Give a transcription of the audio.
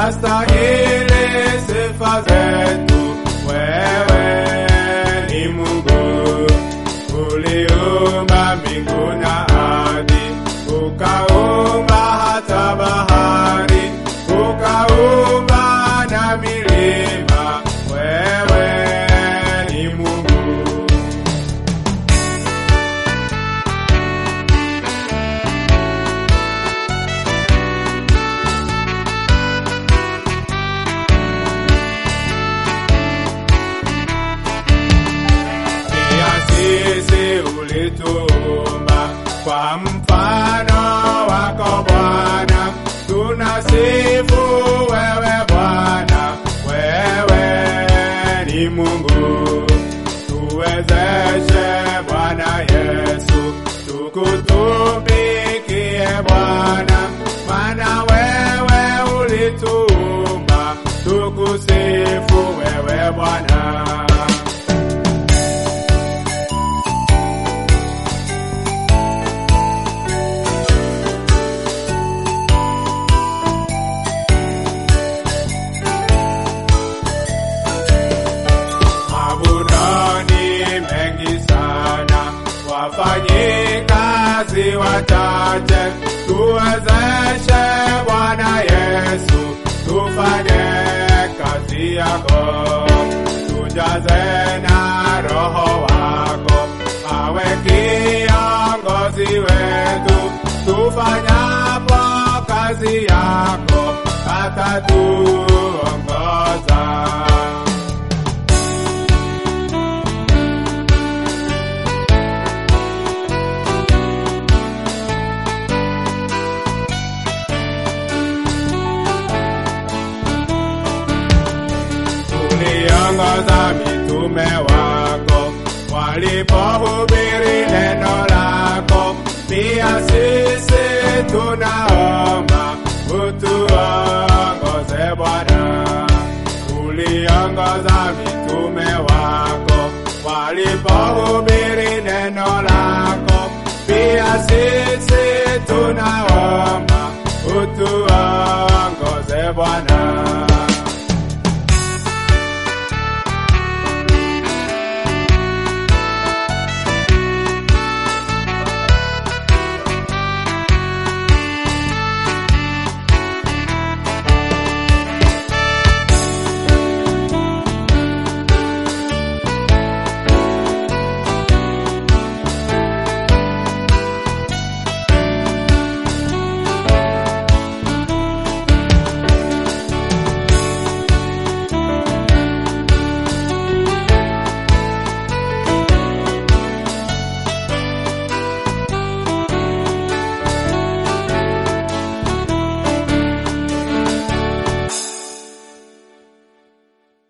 wastahili sifa zetu. Wewe ni Mungu uliumba mbingu na ardhi, ukaumba hata bahari, ukaumba na milima. Wewe ni Mungu. Pia sisi ulituumba kwa mfano wako Bwana, tunasifu wewe Bwana, wewe ni Mungu. Tuwezeshe Bwana Yesu, tukutumikie Bwana, maana wewe ulituumba, tukusifu wewe Bwana. Mavunoni mengi sana, wafanyikazi wachache, tuwezeshe Bwana Yesu, tufanye kazi yako, tujaze na Roho wako, awe kiongozi wetu, tufanyapo kazi yako, atatuongoza. uliongoza mitume wako walipohubiri neno lako. Pia sisi tunaomba utuongoze Bwana. Uliongoza mitume wako walipohubiri neno lako. Pia sisi tunaomba utuongoze Bwana.